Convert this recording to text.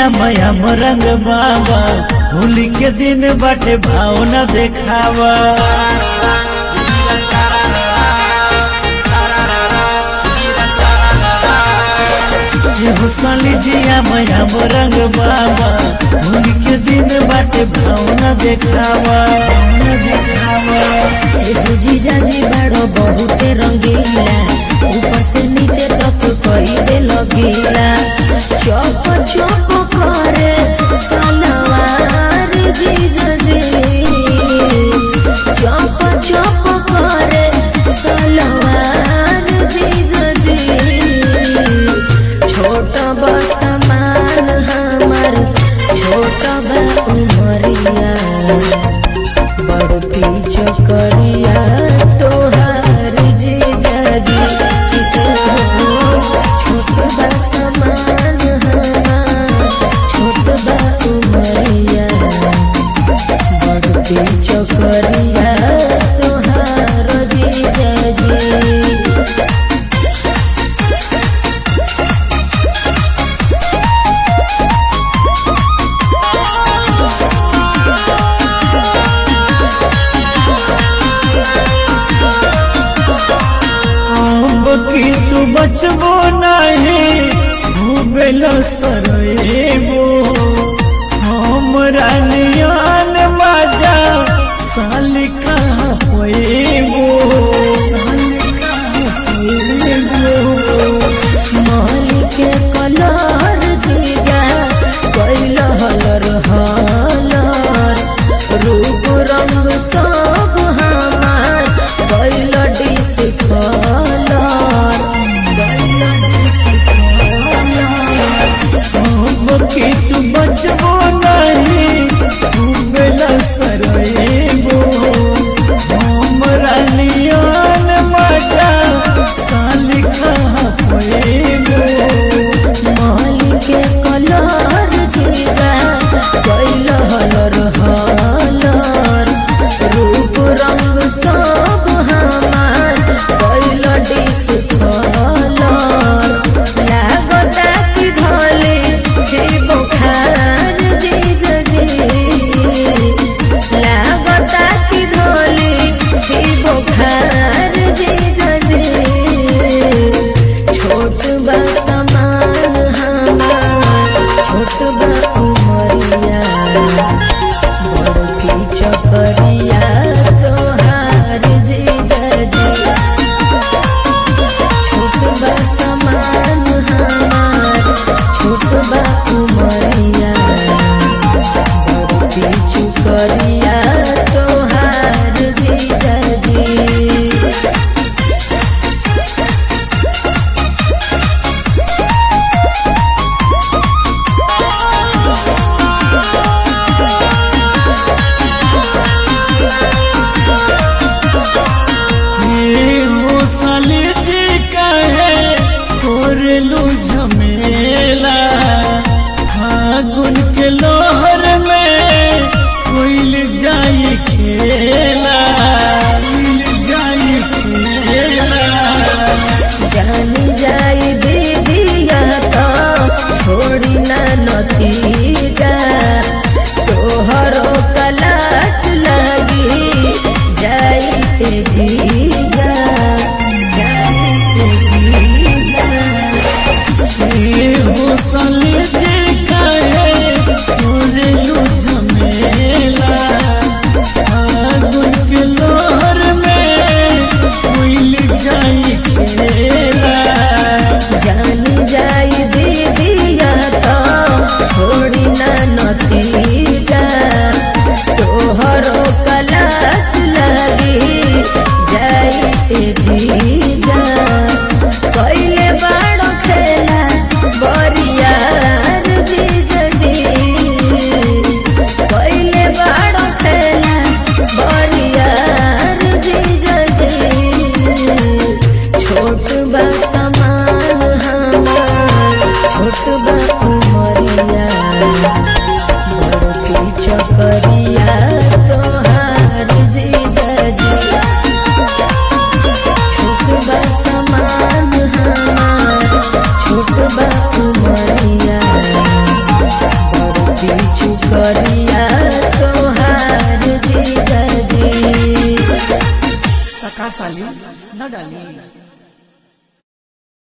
जिया मया रंग बाबा होली के दिन बाटे भावना देखावा हुसली जिया मया रंग बाबा होली के दिन बाटे भावना देखावा भावना देखावा एगो जीजा जी बड़ो बहुते रंगीला ऊपर से नीचे तक कई दे लगीला चौक चौक करे सलवार जीजा जी चौक चौक करे सलवार जीजा जी छोट बा समान हमार छोट बा उमरिया बड़ती चकरिया तोहार जीजाजी छोट बा समान हमार छोट बा उमरिया बड़ती चकरिया तोहार जीजाजी अम्ब की तू बचबो नहीं भूबेल सरेबो हमरा नियान बाजा साल कहाँ होएबो साल कहाँ होएबो मालिक कलर जीजा कैल हलर हलर रूप रंग सब हमार कैल डिस कलर कैल डिस कलर अम्ब की तू बचबो नहीं भूबेल सरेबो हमरा नियान बाजा साल कहाँ होएबो मालिक कलर जीजा कैल हलर हलर रूप रंग सब हमार कैल डिस कलर लागता कि धले हे बुखार जीजा जी लागता कि धले हे बुखार जीजा जी छोट बा समान हमार छोट बा उमरिया बड़की चकरिया तोहार जीजाजी छोट बा समान हमार छोट बा उमरिया बड़की चुकरिया तोहार जीजाजी हे हो साली जी कहे कोरेलू झमेला फागुन के लोहर में कोइल जाई खेला कोइल जाई खेला जानी जाई दीदिया तो छोड़ी ना नतीजा तोहरो कलास लगी जाई ते जीजा जाई ते जीजा हे हो साली जी कहे कोरेलू झमेला फागुन के लोहर में कोइल जाई खेला जानी जाई दीदिया तो छोड़ी ना नतीजा तोहरो कलास लगी जाई ते जीजा कैले बाड़ो खेला बरियार जीजा जी कैले बाड़ो खेला बरियार जीजा जी छोट बा समान हमार छोट बा उमरिया बड़की चकरिया तोहार जीजाजी छोट बा समान हमार छोट बा उमरिया करिया तोहार जीजा जी तका साली न डाली